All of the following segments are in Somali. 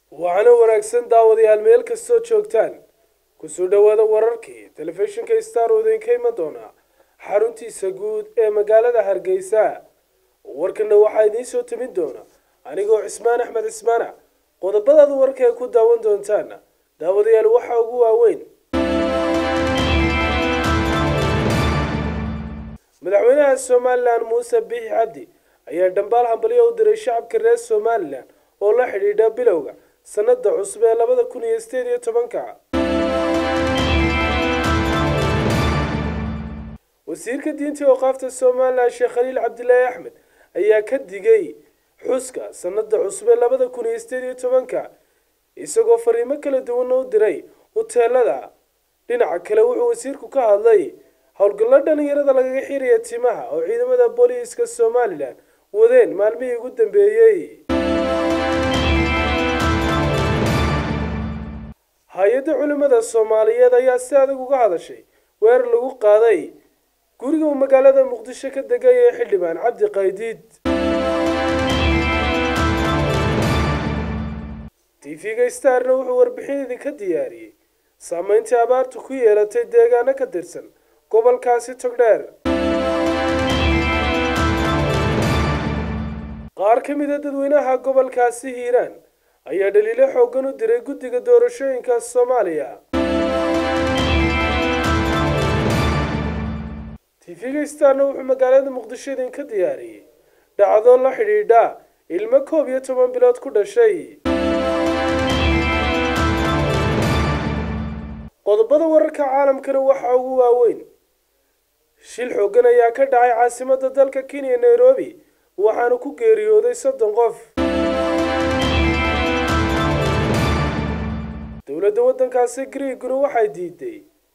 waxaana wanaagsan daawadayaal meel kastoo joogtaan kusoo dhowaada wararkii telefishinka star oo idinka iman doona xaruntiisa guud ee magaalada hargeysa warkana waxaa idiin soo timin doona anigoo cismaan axmed cismaana qodobadaad warka ay ku daawan doontaan daawadayaal waxaa ugu waaweyn madaxweynaha somalilan muuse biixi cabdi ayaa dhambaal hambalyo u diray shacabka reer somalilan oo la xidhiidha bilowga sanada cusub ee labada kun iyo sideed iyo tobanka wasiirka diinta ooqaafta somalilan sheekh khaliil cabdilaahi axmed ayaa ka digay xuska sanada cusub ee labada kun iyo sideed iyo tobanka isagoo fariimo kala duwana u diray huteelada dhinaca kale wuxuu wasiirku ka hadlay howlgallo dhalinyarada lagaga xiraya timaha oo ciidamada booliiska somalilan wadeen maalmihii ugu dambeeyey hay-adda culimmada soomaaliyeed ayaa si adag uga hadashay weerar lagu qaaday guriga uu magaalada muqdisho ka degay ee xildhibaan cabdi qaydiid tv-ga starna wuxuu warbixin idinka diyaariyey saameyntii abaartu ku yeelatay deegaano ka tirsan gobolkaasi togdheer qaar ka mid a dadweynaha gobolkaasi hiiraan ayaa dhaliilo xooggan u diray guddiga doorashooyinka soomaaliya tv-ga starna wuxuu magaalada muqdisho idinka diyaariyey dhacdo la xidhiidha ilmo koob iyo toban bilood ku dhashay qodobada wararka caalamkana waxaa ugu waaweyn shil xooggan ayaa ka dhacay caasimadda dalka kenya nairobi waxaana ku geeriyooday soddon qof dowladda waddankaasi griiguna waxay diiday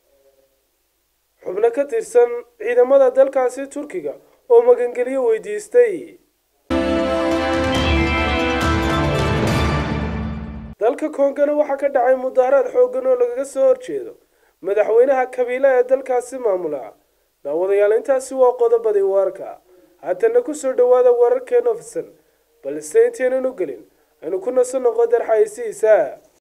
xubno ka tirsan ciidamada dalkaasi turkiga oo magangelyo weydiistay dalka koongana waxaa ka dhacay mudaharaad xooggan oo lagaga soo horjeedo madaxweynaha kabiila ee dalkaasi maamula daawadayaal intaasi waa qodobadii warka haatana kusoo dhowaada wararkeena ofisan balse intaynan u gelin aynu ku naso noqo darxaysiisa